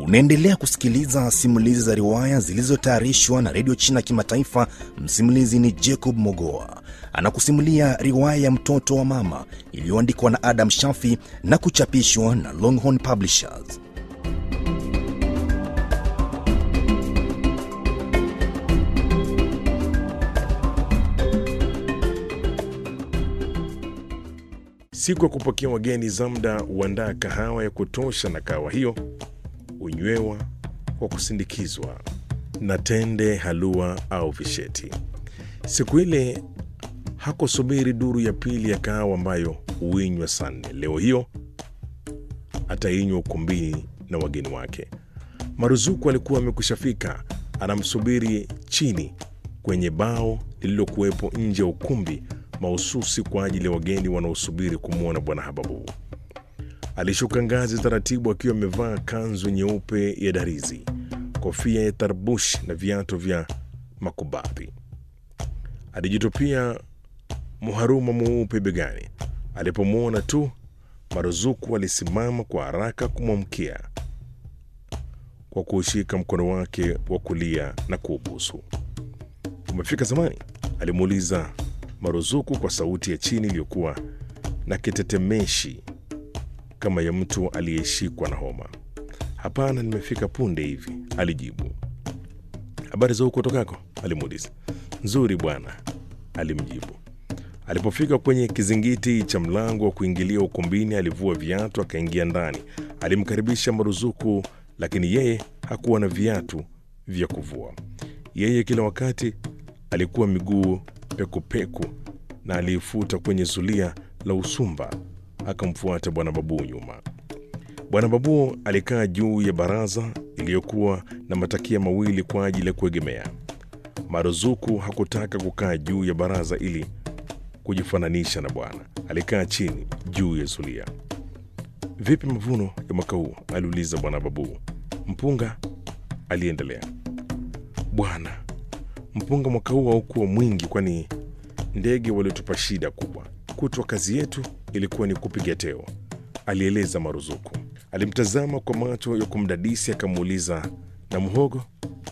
Unaendelea kusikiliza simulizi za riwaya zilizotayarishwa na redio China Kimataifa. Msimulizi ni Jacob Mogoa, anakusimulia riwaya ya mtoto wa mama iliyoandikwa na Adam Shafi na kuchapishwa na Longhorn Publishers. Siku ya kupokea wageni, Zamda huandaa kahawa ya kutosha, na kahawa hiyo hunywewa kwa kusindikizwa na tende, halua au visheti. Siku ile hakusubiri duru ya pili ya kahawa ambayo huinywa saa nne. Leo hiyo atainywa ukumbini na wageni wake. Maruzuku alikuwa amekwishafika, anamsubiri chini kwenye bao lililokuwepo nje ya ukumbi mahususi kwa ajili ya wageni wanaosubiri kumwona Bwana Hababu. Alishuka ngazi taratibu akiwa amevaa kanzu nyeupe ya darizi, kofia ya tarbush na viatu vya makubadhi. Alijitupia muharuma mweupe begani. Alipomwona tu Maruzuku alisimama kwa haraka kumwamkia kwa kuushika mkono wake wa kulia na kuubusu. Umefika zamani? alimuuliza Maruzuku kwa sauti ya chini iliyokuwa na kitetemeshi kama ya mtu aliyeshikwa na homa. Hapana, nimefika punde hivi, alijibu. Habari za huko tokako? alimuuliza. Nzuri bwana, alimjibu. Alipofika kwenye kizingiti cha mlango wa kuingilia ukumbini, alivua viatu akaingia ndani. Alimkaribisha Maruzuku, lakini yeye hakuwa na viatu vya kuvua. Yeye kila wakati alikuwa miguu pekupeku na aliifuta kwenye zulia la usumba. Akamfuata Bwana Babu nyuma. Bwana Babu alikaa juu ya baraza iliyokuwa na matakia mawili kwa ajili ya kuegemea. Maruzuku hakutaka kukaa juu ya baraza ili kujifananisha na bwana. Alikaa chini juu ya zulia. Vipi mavuno ya mwaka huu? aliuliza Bwana Babu. Mpunga, aliendelea. Bwana, mpunga mwaka huu haukuwa mwingi, kwani ndege walitupa shida kubwa. Kutwa kazi yetu ilikuwa ni kupiga teo, alieleza Maruzuku. Alimtazama kwa macho ya kumdadisi, akamuuliza na mhogo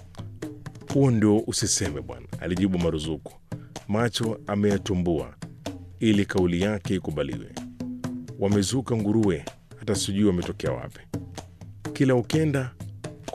huo ndio usiseme bwana, alijibu Maruzuku, macho ameyatumbua ili kauli yake ikubaliwe. Wamezuka nguruwe, hata sijui wametokea wapi. Kila ukenda